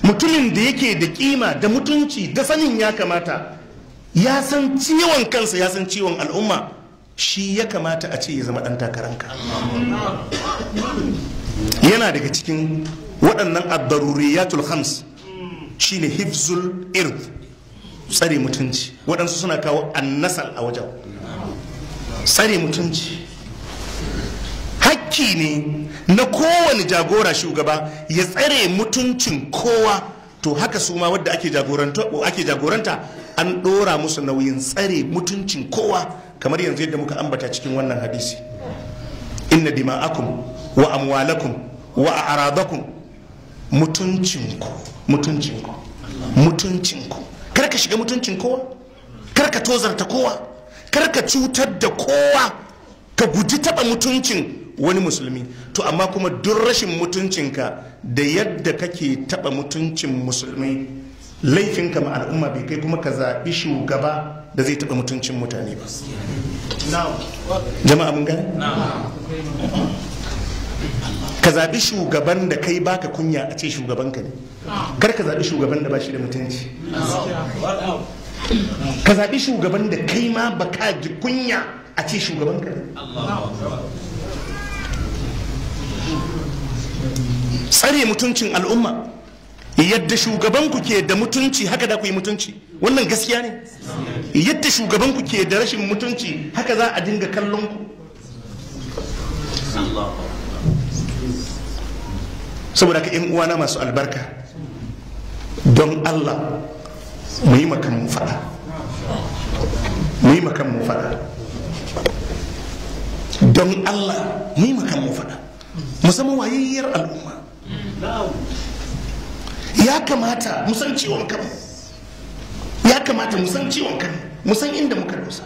mutumin da yake da kima da mutunci da sanin ya kamata ya san ciwon kansa ya san ciwon al'umma shi ya kamata a ce ya zama ɗan takaranka yana daga cikin waɗannan addaruriyatul hams shine hifzul ird tsare mutunci waɗansu suna kawo annasal a wajen tsare mutunci hakki ne na kowane jagora shugaba ya tsare mutuncin kowa to haka su ma wadda ake jagoranta ake jagoranta an ɗora musu nauyin tsare mutuncin kowa kamar yanzu yadda muka ambata cikin wannan hadisi inna dima'akum wa amwalakum wa a'radakum mutuncinku mutuncinku mutuncinku kar ka shiga mutuncin kowa kar ka tozarta kowa kar ka cutar da kowa ka guji taba mutuncin wani musulmi to amma kuma duk rashin mutuncinka da yadda kake taba mutuncin musulmai laifinka ma al'umma bai kai kuma ka zaɓi shugaba da zai taba mutuncin mutane ba jama'a mun gane ka zaɓi shugaban da kai baka kunya a ce shugabanka ne kar ka zaɓi shugaban da ba shi da mutunci ka zaɓi shugaban da kai ma baka ji kunya a ce shugabanka ne tsare mutuncin al'umma yadda shugabanku ke da mutunci haka da ku yi mutunci wannan gaskiya ne yadda shugabanku ke da rashin mutunci haka za a dinga kallon ku saboda ka uwana masu albarka don allah mu yi makan mu fada mu yi makan mu fada don allah mu yi makan mu fada musamman wayayyar al'umma ya kamata mu san ciwon kanmu ya kamata mu san ciwon kanmu mu san inda muka dosa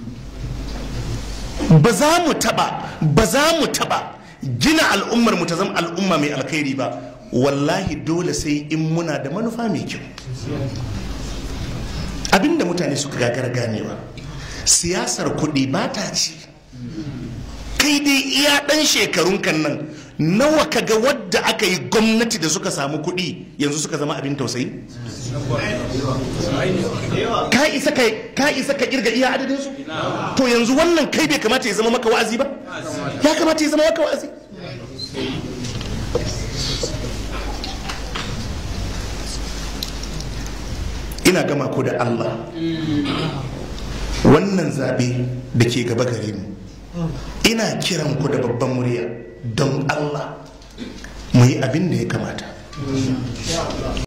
ba za mu taba ba za mu taba gina al'ummar mu ta zama al'umma mai alkhairi ba wallahi dole sai in muna da manufa mai kyau abinda mutane suka gagara ganewa siyasar kuɗi ba ta ci kai dai iya ɗan shekarun kan nan nawa kaga wadda aka yi gwamnati da suka samu kuɗi yanzu suka zama abin tausayi ka isa ka ka isa ka kirga iya adadin su to yanzu wannan kai bai kamata ya zama maka wa'azi ba ya kamata ya zama maka wa'azi ina gama ku da Allah wannan zaɓe da ke gaba gare mu ina kiran ku da babban murya don Allah mu yi abin da ya kamata